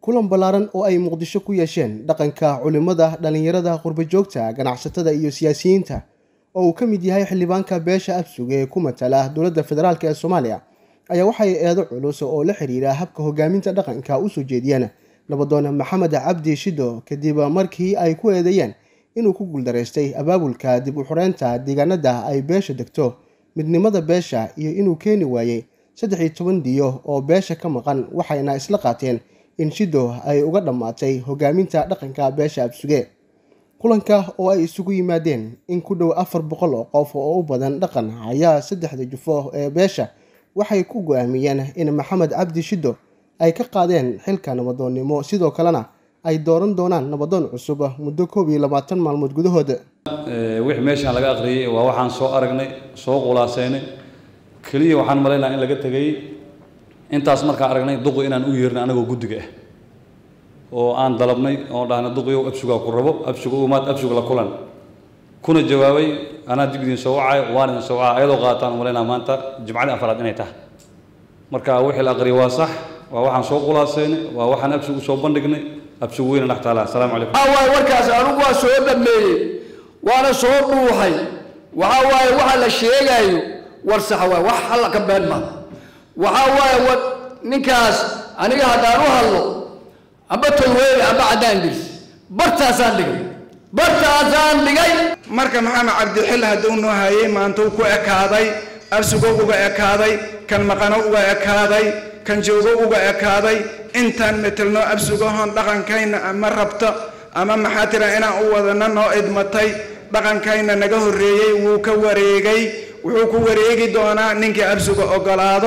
kulan ballaaran oo ay muqdisho ku yeesheen dhaqanka culimmada dhallinyarada qurbajoogta ganacsatada iyo siyaasiyiinta oo uu ka mid yahay xildhibaanka beesha absuga ee ku matala dowladda federaalk ee soomaaliya ayaa waxay eedo culus oo la xiriira habka hogaaminta dhaqanka usoo jeediyeen nabadoon maxamed cabdi shido kadib markii ay ku eedeeyeen inuu ku guuldaraystay abaabulka dib u xureynta deegaanada ay beesha degto midnimada beesha iyo inuu keeni waayey saddex iyo toban diyo oo beesha ka maqan waxayna isla qaateen in shido ay uga dhammaatay hogaaminta dhaqanka beesha absuge kulanka oo ay isugu yimaadeen in ku dhow afar boqol oo qof oo u badan dhaqan ayaa saddexda jufo ee beesha waxay ku go-aamiyeen in maxamed cabdi shido ay ka qaadeen xilka nabadoonnimo sidoo kalena ay dooran doonaan nabadoon cusub muddo koob iyo labaatan maalmood gudahood wixii meeshaan laga aqriyey waa waxaan soo aragnay soo qulaasaynay keliya waxaan malaynaa in laga tegay intaas markaan aragnay duqi inaan u yeernay anagoo guddiga ah oo aan dalabnay oo dhahnay duqiyow absugaa ku rabo absuga u imaad absuga la kulan kuna jawaabay anaa dib idin soo wacay waan idin soo wacay ayadoo qaataan malaynaa maanta jimcadii afraad inay tahay marka wixii la aqriyay waa sax waa waxaan soo qulaasaynay waa waxaan absuga usoo bandhignay absuga weyna dhex taala asalaamu calaykum waxaa waaye warkaas anigu waa soo dhameeyey waana soo dhuuxay waxaa waaye waxa la sheegaayo war sax waay wax halla ka been ma waxaa waaye war ninkaas aniga haddaan u hadlo amba tolweyne amba caddaan dirs bartaasaan dhigay bartaasaan dhigay marka maxamed cabdixil hadduu noo hayay maantuu ku ekaaday absugo uga ekaaday kan maqano uga ekaaday kan joogo uga ekaaday intaan metelno absugahoon dhaqankayna ama rabto ama maxaa tira inaan u wadana noo idmatay dhaqankayna naga horreeyey wuu ka wareegay wuxuu ku wareegi doonaa ninkii absuga ogolaado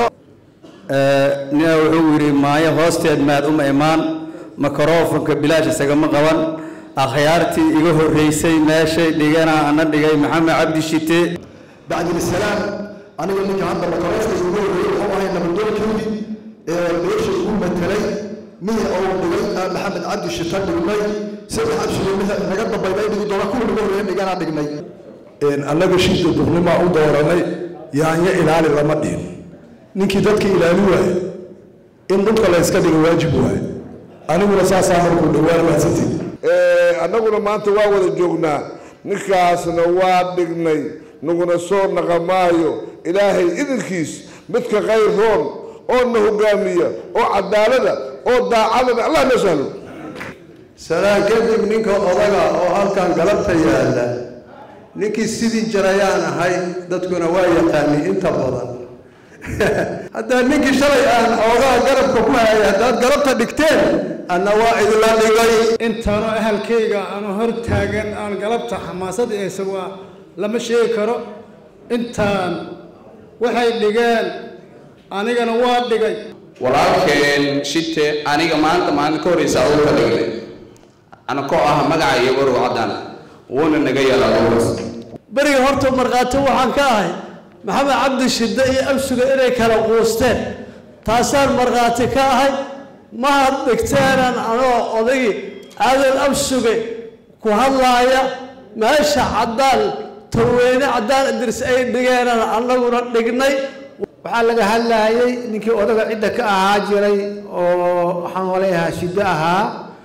nina wuxuu yidhi maayo hoosteed maad uma imaan makarofanka bilaash isagama qaban akhyaartii iga horreysay meeshay dhigana ana dhigay maxamed cabdi shite bacdilisalaam aniga ninka hadda makaroofka ugu horreeyey wuxuu ahay nabadoonkoodii ee beesha ugu matelay mihi oo dhigay maxamed cabdi shita dhignay saddex abshiga mihi naga dambayna dhigi doona kuwa naga horreeya dhigana dhignay annaga shida duqnimaa u dooranay yaanyo ilaali lama dhihin ninkii dadka ilaali waaye in dhulka la yska dhiga waajib waaye aniguna saasaa markuu dhowaan mahadsantii annaguna maanta waa wada joognaa ninkaasna waa dhignay naguna soo naqamaayo ilaahay idinkiis midka khayr roon oo na hogaamiya oo cadaalada oo daacadana allah noo sahlo salaan kadib ninka odaga oo halkan galabta yaalla ninkii sidii jarayaan ahay dadkuna waa yaqaani inta badan haddaa ninkii shalay aan xoogaa garabka ku hayay haddaad galabta dhigteen anna waa idinla dhigay intaanoo ahalkayga aanu hor taagan aan galabta xamaasad eesa waa lama sheegi karo intaan waxay dhigeen anigana waa dhigay walaalkeen shite aniga maanta maalin ka horreysa aduu ka dhignay anakoo ah magaca iyo warow caddaan wuuna naga yeelaa beriga horta markhaati waxaan ka ahay maxamed cabdi shidde iyo absuga inay kala quusteen taasaan markhaati ka ahay mahad dhigteenan anoo odagii aadan absuge ku hadlaaya meesha caddaan tolweyne caddaan idris ay dhigeenan annaguna dhignay waxaa laga hadlaayay ninkii odaga cidda ka ahaa jiray oo waxaan walayahaa shiddo ahaa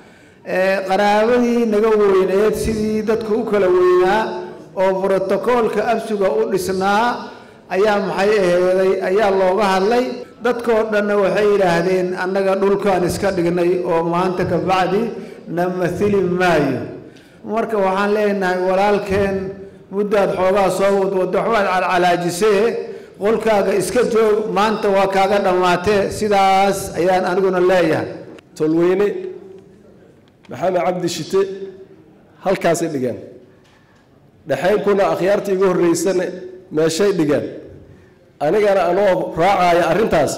qaraabadii naga weyneed sidii dadku u kala weynaa oo brotokoolka absuga u dhisnaa ayaa maxay aheeday ayaa looga hadlay dadkoo dhanna waxay yidhaahdeen annaga dhulkaan iska dhignay oo maanta ka bacdi na mathili maayo marka waxaan leenahay walaalkeen muddaad xoogaa soo wadwaddo waxbaad calcalaajisee qolkaaga iska joog maanta waa kaaga dhammaatee sidaas ayaan aniguna leeyahay tolweyne maxamed cabdi shite halkaasay dhigeen dhexaynkuna akhyaartii iga horreysana meeshay dhigeen anigana anoo raacaya arrintaas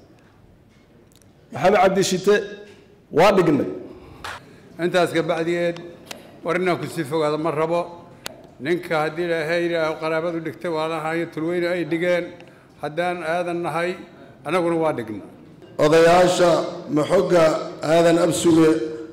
maxamed cabdi shite waa dhignay intaas ka bacdigeed war inaan ku sii fogaado ma rabo ninka haddii ilaahay yidhaaho qaraabadu dhigtay waa lahayo tulweyne ay dhigeen haddaan aadan nahay annaguna waa dhigna odayaasha maxogga aadan absuge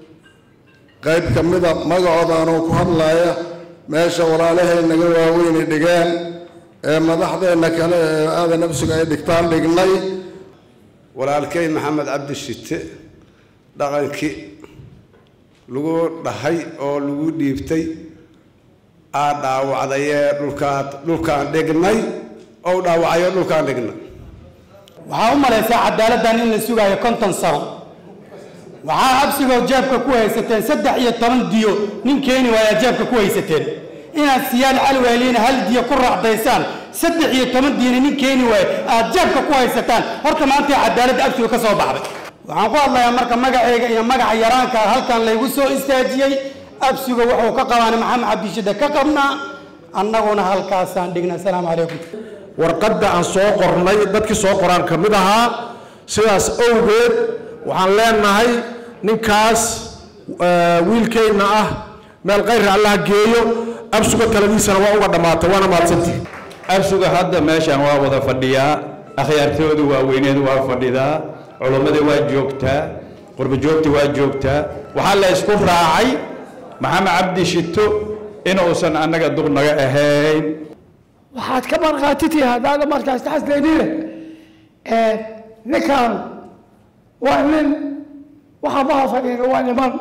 qayb ka mida magacooda anoo ku hadlaaya meesha walaalahay naga waaweynay dhigeen ee madaxdeenna kale ee aadan absuga ay dhigtaan dhignay walaalkay maxamed cabdi shite dhaqankii lagu dhahay oo lagu dhiibtay aa dhaawacdayee dhulkaan dhulkaan dhignay oo dhaawacayoo dhulkaan dhignay waxaa u malaysaa cadaaladdan in la sugaayo konton sano waxaa absigoo jeebka ku haysateen saddex iyo toban diyo nin keeni waayaa jeebka ku haysateen inaad siyaal calwaaliina hal diyo ku raacdaysaan saddex iyo toban diyona nin keeni waayo aad jeebka ku haysataan horta maanta cadaaladda absiga ka soo baxday waxaan ku hadlayaa marka magacayga iyo magaca yaraanka halkan laygu soo istaajiyey absiga wuxuu ka qabaana maxamed cabdishide ka qabnaa annaguna halkaasaan dhignay asalaamu calaykum warqadda aan soo qornay dadkii soo qoraan ka mid ahaa sidaas owgeed waxaan leenahay ninkaas wiilkeenna ah meel kayra allah geeyo absuga taladiisana waa uga dhammaatay waana mahadsantihi absuga hadda meeshan waa wada fadhiyaa akhyaartoodu waaweyneed waa fadhidaa culummada waa joogtaa qurbajoogta waa joogtaa waxaa la isku raacay maxamed cabdi shito inuusan annaga duq naga ahayn waxaad ka markhaatitihi haddaada markaas taxasleynine ninkan waa nin waxa maha fadhiina waa niman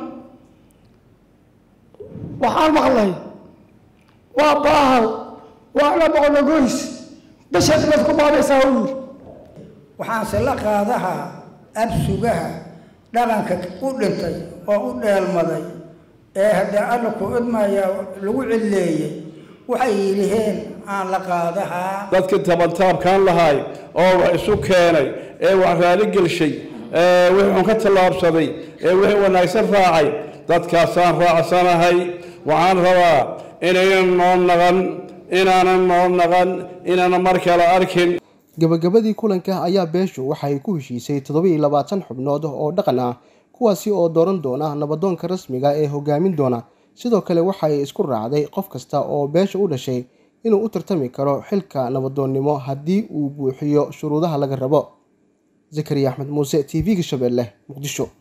waxaan maqlay waa baahal waana boqologoys bishaad baad ku maabaysaa u yiri waxaanse la qaadaha absugaha dhaqanka u dhintay oo u dheelmaday ee haddee alla ku idmaya lagu cilleeyey waxay yidhiheen aan la qaadahaa dadkii tabantaabkaan lahaay oo wax isu keenay ee wax raali gelshay ee wixii xun ka tallaabsaday ee wixii wanaagsan raacay dadkaasaan raacsanahay waxaan rabaa inaynan noo naqan inaanan noo naqan inaanan mar kale arkin gabagabadii kulanka ayaa beeshu waxay ku heshiisay toddoba-iyo labaatan xubnood oo dhaqan ah kuwaasi oo dooran doona nabadoonka rasmiga ee hogaamin doona sidoo kale waxay isku raacday qof kasta oo beesha u dhashay inuu u tartami karo xilka nabadoonnimo haddii uu buuxiyo shuruudaha laga rabo zakariya axmed muuse t v-ga shabeelle muqdisho